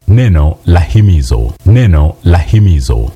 neno la himizo neno la himizo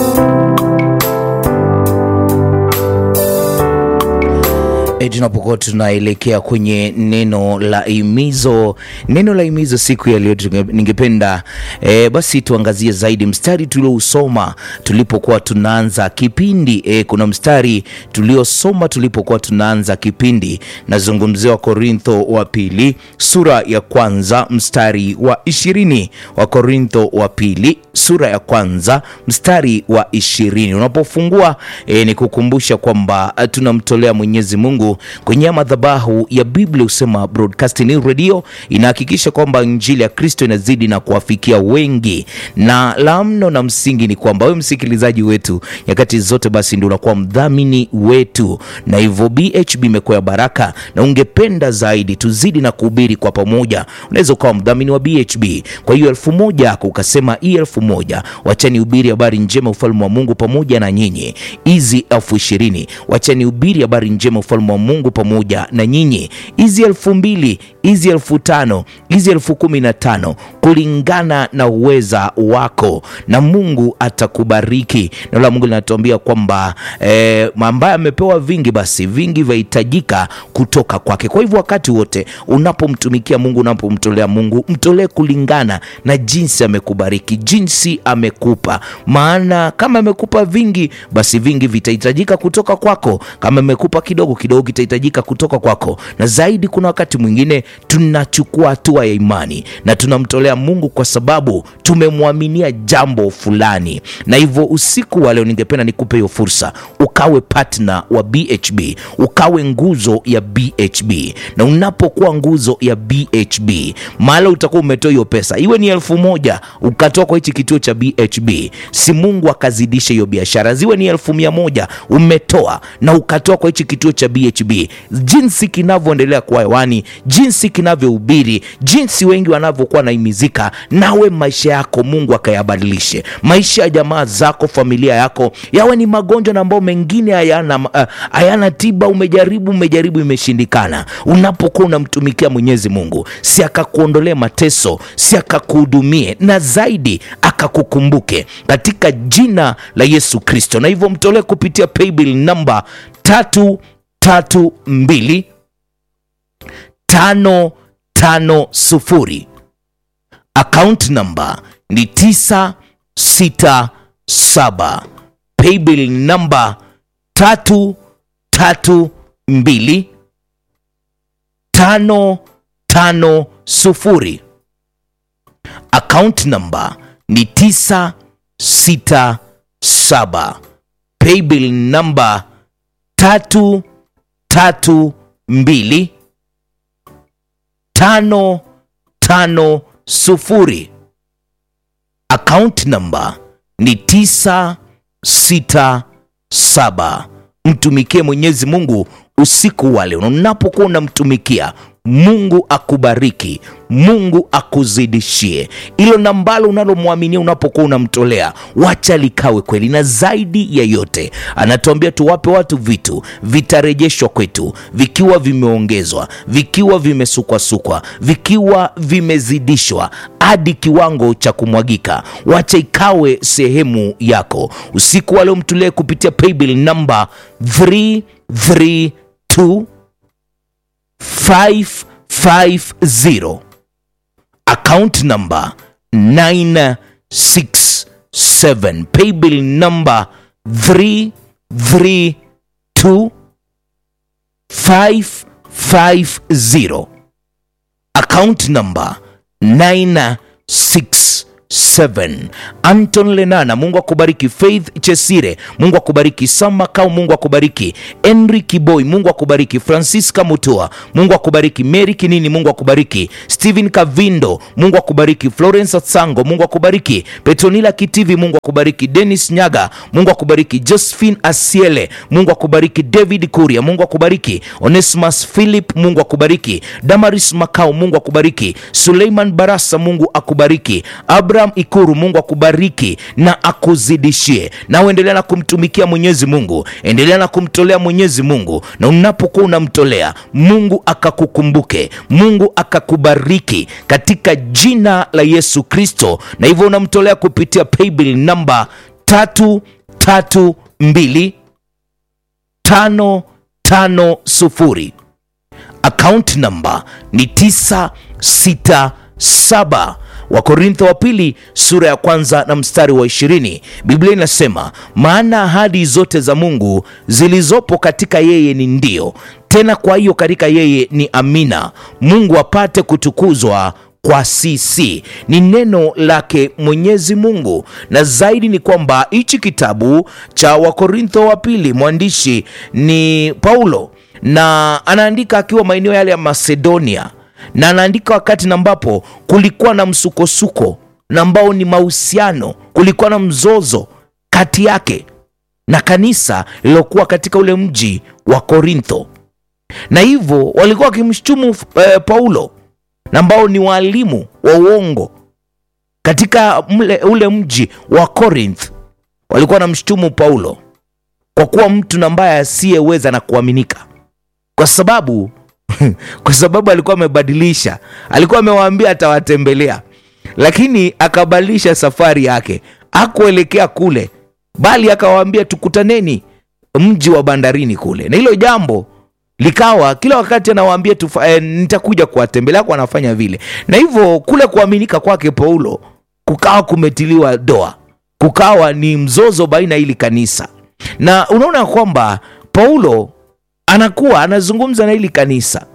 E, tunapokuwa tunaelekea kwenye neno la himizo, neno la himizo siku ya leo tunge- ningependa e, basi tuangazie zaidi mstari tuliousoma tulipokuwa tunaanza kipindi e, kuna mstari tuliosoma tulipokuwa tunaanza kipindi, nazungumzia wa Korintho wa pili sura ya kwanza mstari wa ishirini wa Korintho wa pili sura ya kwanza mstari wa ishirini unapofungua e, ni kukumbusha kwamba eh, tunamtolea Mwenyezi Mungu kwenye madhabahu ya Biblia husema Broadcasting Radio inahakikisha kwamba injili ya Kristo inazidi na kuwafikia wengi, na la mno na msingi ni kwamba wewe msikilizaji wetu nyakati zote basi ndio unakuwa mdhamini wetu, na hivyo BHB imekuwa ya baraka, na ungependa zaidi tuzidi na kuhubiri kwa pamoja, unaweza ukawa mdhamini wa BHB. Kwa hiyo elfu moja yako ukasema hii elfu moja wachani hubiri habari njema ufalme wa Mungu pamoja na nyinyi. Hizi elfu ishirini wachani hubiri habari njema ufalme wa Mungu pamoja na nyinyi. Hizi elfu mbili hizi elfu tano hizi elfu kumi na tano kulingana na uweza wako, na Mungu atakubariki. Neno la Mungu linatuambia kwamba eh, ambaye amepewa vingi, basi vingi vyahitajika kutoka kwake. Kwa hivyo wakati wote unapomtumikia Mungu, unapomtolea Mungu, mtolee kulingana na jinsi amekubariki, jinsi amekupa. Maana kama amekupa vingi, basi vingi vitahitajika kutoka kwako. Kama amekupa kidogo, kidogo kitahitajika kutoka kwako. Na zaidi, kuna wakati mwingine tunachukua hatua ya imani na tunamtolea Mungu kwa sababu tumemwaminia jambo fulani, na hivyo usiku wa leo ningependa nikupe hiyo fursa, ukawe partner wa BHB, ukawe nguzo ya BHB. Na unapokuwa nguzo ya BHB, mahala utakuwa umetoa hiyo pesa, iwe ni elfu moja ukatoa kwa hichi kituo cha BHB, si Mungu akazidisha hiyo biashara, ziwe ni elfu mia moja umetoa na ukatoa kwa hichi kituo cha BHB, jinsi kinavyoendelea kuwa hewani, jinsi kinavyohubiri, jinsi wengi wanavyokuwa naimizika, nawe maisha yako Mungu akayabadilishe, maisha ya jamaa zako, familia yako, yawe ni magonjwa na ambao mengine hayana uh, hayana tiba. Umejaribu, umejaribu, imeshindikana. Unapokuwa unamtumikia Mwenyezi Mungu, si akakuondolee mateso, si akakuhudumie, na zaidi akakukumbuke katika jina la Yesu Kristo. Na hivyo mtolee kupitia paybill namba tatu tatu mbili tano tano sufuri account number ni tisa sita saba paybill namba tatu tatu mbili tano tano sufuri account number ni tisa sita saba paybill namba tatu tatu mbili tano tano sufuri account number ni tisa sita saba mtumikie mwenyezi mungu usiku wa leo na unapokuwa unamtumikia mungu akubariki mungu akuzidishie ilo nambalo unalomwaminia unapokuwa unamtolea wacha likawe kweli na zaidi ya yote anatuambia tuwape watu vitu vitarejeshwa kwetu vikiwa vimeongezwa vikiwa vimesukwasukwa vikiwa vimezidishwa hadi kiwango cha kumwagika wacha ikawe sehemu yako usiku wa leo mtulee kupitia paybill namba 332 550 account number 967 paybill number 332 550 account number 967 anton lenana mungu akubariki faith chesire mungu akubariki samakau mungu akubariki henry kiboy mungu akubariki francisca mutua mungu akubariki mary kinini mungu akubariki stephen kavindo mungu akubariki florence sango mungu akubariki petronila kitivi mungu akubariki denis nyaga mungu akubariki josephine asiele mungu akubariki david kuria mungu akubariki onesimus philip mungu akubariki damaris makao mungu akubariki suleiman barasa mungu akubariki Abra Abraham Ikuru, Mungu akubariki na akuzidishie, na uendelea na kumtumikia Mwenyezi Mungu, endelea na kumtolea Mwenyezi Mungu, na unapokuwa unamtolea Mungu akakukumbuke, Mungu akakubariki katika jina la Yesu Kristo. Na hivyo unamtolea kupitia paybill namba tatu tatu mbili tano tano sufuri account number ni 967 wakorintho wa pili sura ya kwanza na mstari wa ishirini biblia inasema maana ahadi zote za mungu zilizopo katika yeye ni ndio tena kwa hiyo katika yeye ni amina mungu apate kutukuzwa kwa sisi ni neno lake mwenyezi mungu na zaidi ni kwamba hichi kitabu cha wakorintho wa pili mwandishi ni paulo na anaandika akiwa maeneo yale ya macedonia na anaandika wakati na ambapo kulikuwa na msukosuko na ambao ni mahusiano kulikuwa na mzozo kati yake na kanisa lililokuwa katika ule mji wa korintho na hivyo walikuwa wakimshutumu eh, paulo na ambao ni waalimu wa uongo katika mle, ule mji wa Corinth walikuwa wanamshutumu Paulo kwa kuwa mtu na ambaye asiyeweza na kuaminika, kwa sababu kwa sababu alikuwa amebadilisha, alikuwa amewaambia atawatembelea, lakini akabadilisha safari yake, akuelekea kule, bali akawaambia tukutaneni mji wa bandarini kule, na hilo jambo likawa kila wakati anawaambia tufa, eh, nitakuja kuwatembelea kwa anafanya vile na hivyo kule kuaminika kwake paulo kukawa kumetiliwa doa kukawa ni mzozo baina ya hili kanisa na unaona kwamba paulo anakuwa anazungumza na hili kanisa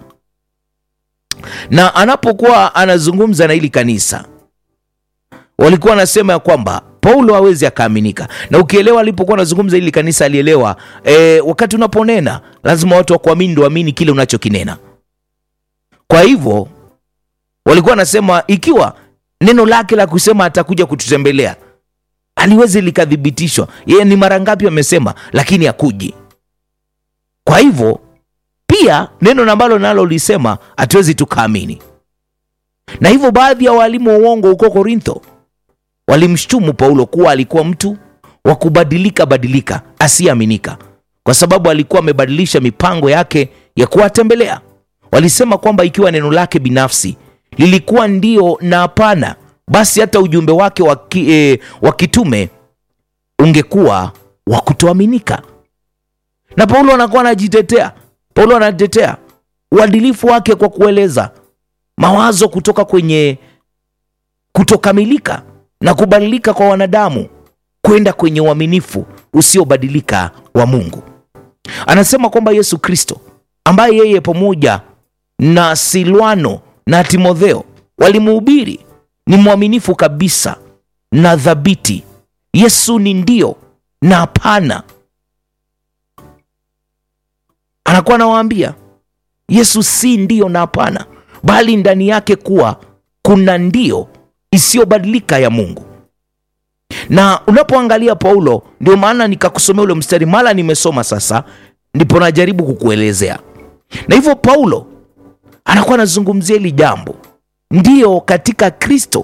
na anapokuwa anazungumza na hili kanisa walikuwa wanasema ya kwamba paulo hawezi akaaminika na ukielewa alipokuwa anazungumza hili kanisa alielewa e, wakati unaponena lazima watu wakuamini ndo amini kile unachokinena kwa hivyo walikuwa wanasema ikiwa neno lake la kusema atakuja kututembelea aliwezi likathibitishwa yeye ni mara ngapi amesema lakini akuji kwa hivyo pia neno ambalo nalo lisema hatuwezi tukaamini na hivyo baadhi ya waalimu wa uongo huko korintho walimshtumu paulo kuwa alikuwa mtu wa kubadilika badilika asiyeaminika kwa sababu alikuwa amebadilisha mipango yake ya kuwatembelea walisema kwamba ikiwa neno lake binafsi lilikuwa ndio na hapana basi hata ujumbe wake wa ki- eh, wa kitume ungekuwa wa kutoaminika na paulo anakuwa anajitetea paulo anajitetea uadilifu wake kwa kueleza mawazo kutoka kwenye kutokamilika na kubadilika kwa wanadamu kwenda kwenye uaminifu usiobadilika wa mungu anasema kwamba yesu kristo ambaye yeye pamoja na silwano na timotheo walimuhubiri ni mwaminifu kabisa na dhabiti yesu ni ndio na hapana anakuwa anawaambia yesu si ndio na hapana bali ndani yake kuwa kuna ndio isiyobadilika ya mungu na unapoangalia paulo ndio maana nikakusomea ule mstari mara nimesoma sasa ndipo najaribu kukuelezea na hivyo paulo anakuwa anazungumzia hili jambo ndiyo katika kristo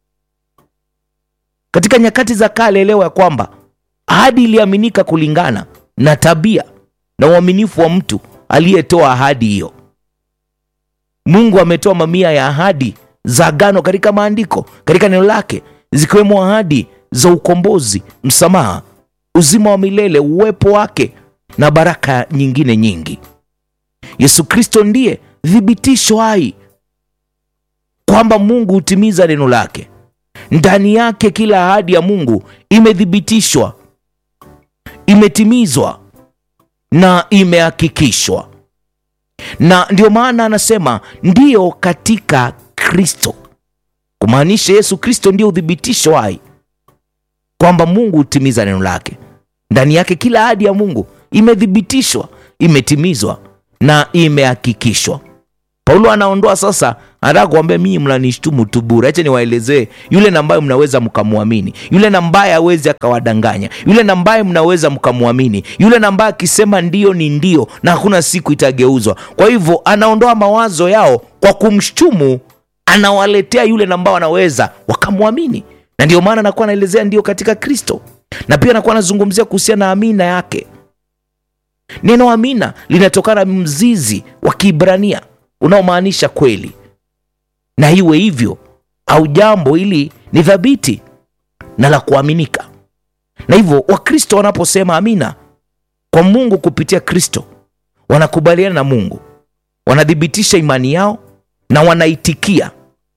katika nyakati za kale elewa ya kwamba ahadi iliaminika kulingana na tabia na uaminifu wa mtu aliyetoa ahadi hiyo mungu ametoa mamia ya ahadi za agano katika maandiko katika neno lake zikiwemo ahadi za ukombozi msamaha uzima wa milele uwepo wake na baraka nyingine nyingi yesu kristo ndiye thibitisho hai kwamba mungu hutimiza neno lake ndani yake kila ahadi ya mungu imethibitishwa imetimizwa na imehakikishwa na ndio maana anasema ndiyo katika kristo kumaanisha yesu kristo ndio uthibitisho hai kwamba mungu hutimiza neno lake ndani yake kila ahadi ya mungu imethibitishwa imetimizwa na imehakikishwa paulo anaondoa sasa anataka kuambia mii mnanishtumu tu bure acha niwaelezee yule na ambaye mnaweza mkamwamini yule na ambaye awezi akawadanganya yule na ambaye mnaweza mkamwamini yule na ambaye akisema ndio ni ndio na hakuna siku itageuzwa kwa hivyo anaondoa mawazo yao kwa kumshtumu anawaletea yule na ambao wanaweza wakamwamini na ndio maana anakuwa anaelezea ndio katika Kristo, na pia anakuwa anazungumzia kuhusiana na amina yake. Neno amina linatokana mzizi wa Kiibrania unaomaanisha kweli, na iwe hivyo au jambo hili ni thabiti na la kuaminika. Na hivyo Wakristo wanaposema amina kwa Mungu kupitia Kristo, wanakubaliana na Mungu, wanathibitisha imani yao na wanaitikia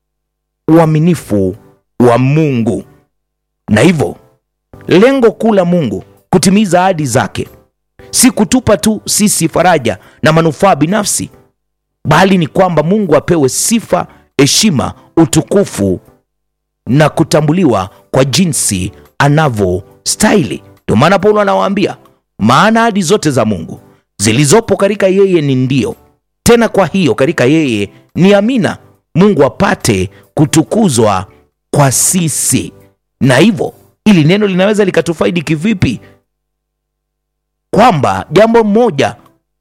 uaminifu wa Mungu. Na hivyo lengo kuu la Mungu kutimiza ahadi zake si kutupa tu sisi faraja na manufaa binafsi, bali ni kwamba Mungu apewe sifa, heshima, utukufu na kutambuliwa kwa jinsi anavyostahili. Ndio maana Paulo anawaambia, maana ahadi zote za Mungu zilizopo katika yeye ni ndio, tena kwa hiyo katika yeye ni amina, Mungu apate kutukuzwa kwa sisi. Na hivyo ili neno linaweza likatufaidi kivipi? Kwamba jambo moja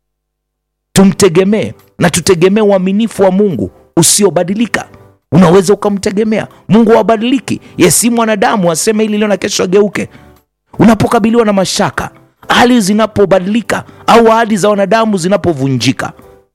tumtegemee na tutegemee uaminifu wa Mungu usiobadilika. Unaweza ukamtegemea Mungu, wabadiliki. Ye si mwanadamu aseme hili leo na kesho ageuke. Unapokabiliwa na mashaka, hali zinapobadilika au ahadi za wanadamu zinapovunjika,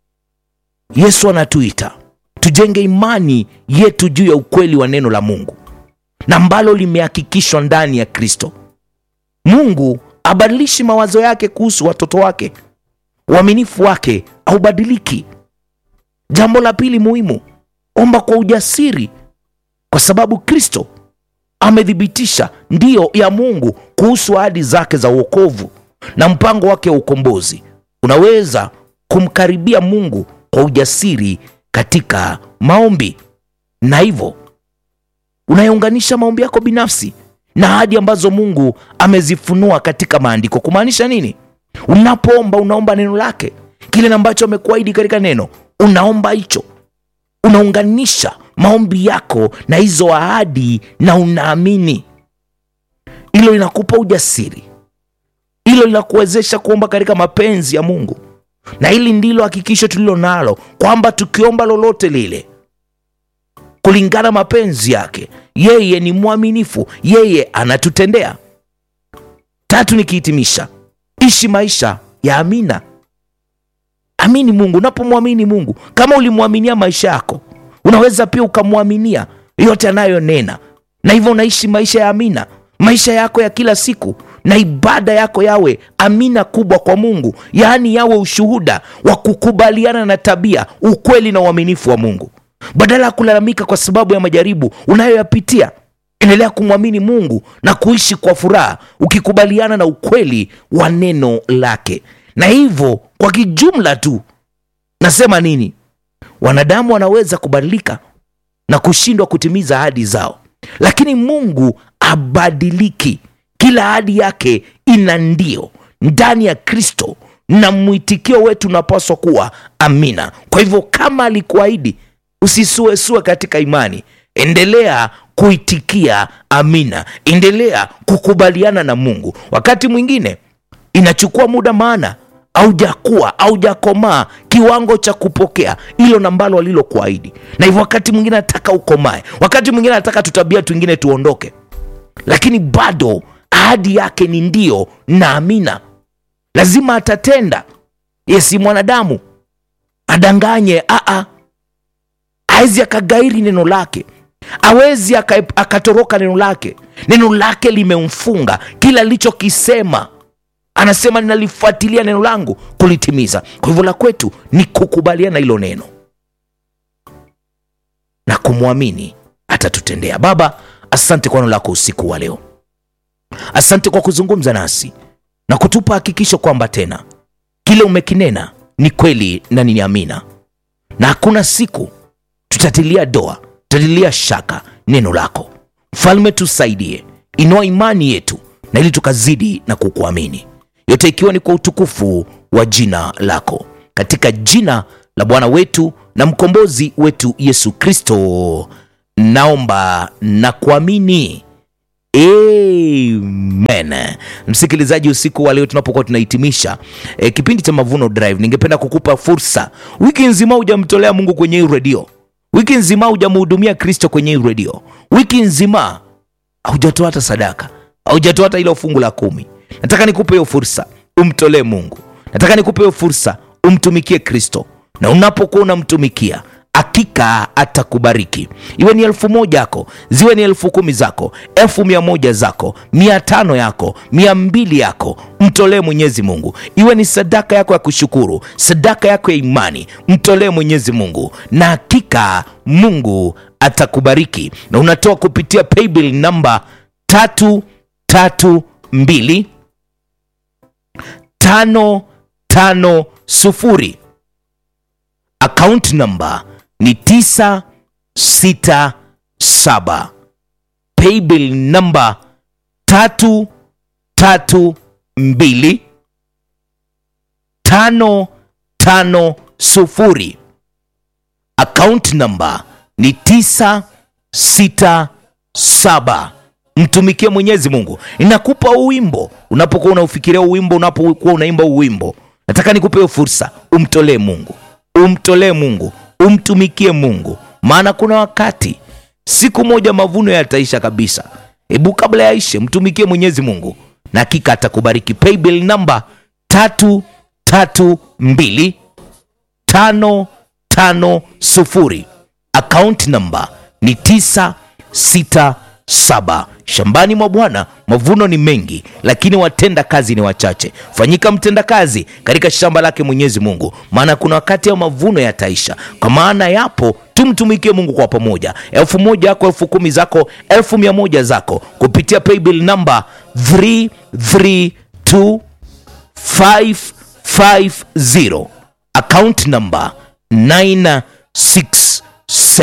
Yesu anatuita tujenge imani yetu juu ya ukweli wa neno la Mungu na ambalo limehakikishwa ndani ya Kristo. Mungu abadilishi mawazo yake kuhusu watoto wake. Uaminifu wake haubadiliki. Jambo la pili muhimu, omba kwa ujasiri, kwa sababu Kristo amethibitisha ndiyo ya Mungu kuhusu ahadi zake za uokovu na mpango wake wa ukombozi. Unaweza kumkaribia Mungu kwa ujasiri katika maombi, na hivyo unayeunganisha maombi yako binafsi na ahadi ambazo Mungu amezifunua katika maandiko. Kumaanisha nini? Unapoomba unaomba neno lake, kile ambacho amekuahidi katika neno, unaomba hicho, unaunganisha maombi yako na hizo ahadi na unaamini. Hilo linakupa ujasiri, hilo linakuwezesha kuomba katika mapenzi ya Mungu, na hili ndilo hakikisho tulilo nalo kwamba tukiomba lolote lile kulingana mapenzi yake, yeye ni mwaminifu, yeye anatutendea. Tatu, nikihitimisha, ishi maisha ya amina. Amini Mungu. Unapomwamini Mungu, kama ulimwaminia maisha yako, unaweza pia ukamwaminia yote anayonena, na hivyo unaishi maisha ya amina, maisha yako ya kila siku, na ibada yako yawe amina kubwa kwa Mungu, yaani yawe ushuhuda wa kukubaliana na tabia, ukweli na uaminifu wa Mungu. Badala ya kulalamika kwa sababu ya majaribu unayoyapitia, endelea kumwamini Mungu na kuishi kwa furaha, ukikubaliana na ukweli wa neno lake. Na hivyo kwa kijumla tu nasema nini? Wanadamu wanaweza kubadilika na kushindwa kutimiza ahadi zao, lakini Mungu abadiliki. Kila ahadi yake ina ndio ndani ya Kristo, na mwitikio wetu unapaswa kuwa amina. Kwa hivyo kama alikuahidi Usisuesue katika imani, endelea kuitikia amina, endelea kukubaliana na Mungu. Wakati mwingine inachukua muda, maana aujakuwa aujakomaa kiwango cha kupokea hilo nambalo alilokuahidi, na hivyo wakati mwingine anataka ukomae, wakati mwingine anataka tutabia twingine tuondoke, lakini bado ahadi yake ni ndio na amina. Lazima atatenda. Yesi mwanadamu adanganye, aa awezi akagairi neno lake, awezi akatoroka neno lake. Neno lake limemfunga, kila alichokisema anasema ninalifuatilia neno langu kulitimiza. Kwa hivyo la kwetu ni kukubaliana hilo neno na kumwamini atatutendea. Baba, asante kwa neno lako usiku wa leo, asante kwa kuzungumza nasi na kutupa hakikisho kwamba tena kile umekinena ni kweli na ni amina, na hakuna siku tutatilia doa, tutatilia shaka neno lako. Mfalme, tusaidie, inua imani yetu na ili tukazidi na kukuamini, yote ikiwa ni kwa utukufu wa jina lako, katika jina la Bwana wetu na mkombozi wetu Yesu Kristo naomba na kuamini. Amen. Msikilizaji, usiku wa leo tunapokuwa tunahitimisha e, kipindi cha Mavuno Drive, ningependa kukupa fursa. Wiki nzima hujamtolea Mungu kwenye hii redio, wiki nzima hujamhudumia Kristo kwenye hii redio, wiki nzima haujatoa hata sadaka, haujatoa hata ile fungu la kumi. Nataka nikupe hiyo fursa, umtolee Mungu. Nataka nikupe hiyo fursa, umtumikie Kristo, na unapokuwa unamtumikia hakika atakubariki. Iwe ni elfu moja yako, ziwe ni elfu kumi zako, elfu mia moja zako, mia tano yako, mia mbili yako, mtolee Mwenyezi Mungu. Iwe ni sadaka yako ya kushukuru, sadaka yako ya imani, mtolee Mwenyezi Mungu, na hakika Mungu atakubariki. Na unatoa kupitia paybill namba tatu tatu mbili tano tano sufuri account number ni 967 paybill number 332 550 account number ni 967 mtumikie mwenyezi mungu inakupa uwimbo unapokuwa unaufikiria uwimbo unapokuwa unaimba uwimbo nataka nikupe hiyo fursa umtolee mungu umtolee mungu umtumikie mungu maana kuna wakati siku moja mavuno yataisha kabisa hebu kabla yaishe mtumikie mwenyezi mungu na hakika atakubariki paybill namba tatu tatu mbili tano tano sufuri akaunti namba ni tisa sita saba shambani mwa bwana mavuno ni mengi lakini watenda kazi ni wachache fanyika mtenda kazi katika shamba lake mwenyezi mungu maana kuna wakati ya mavuno yataisha kwa maana yapo tumtumikie mungu kwa pamoja elfu moja yako elfu kumi zako elfu mia moja zako kupitia paybill namba 332550 account number 967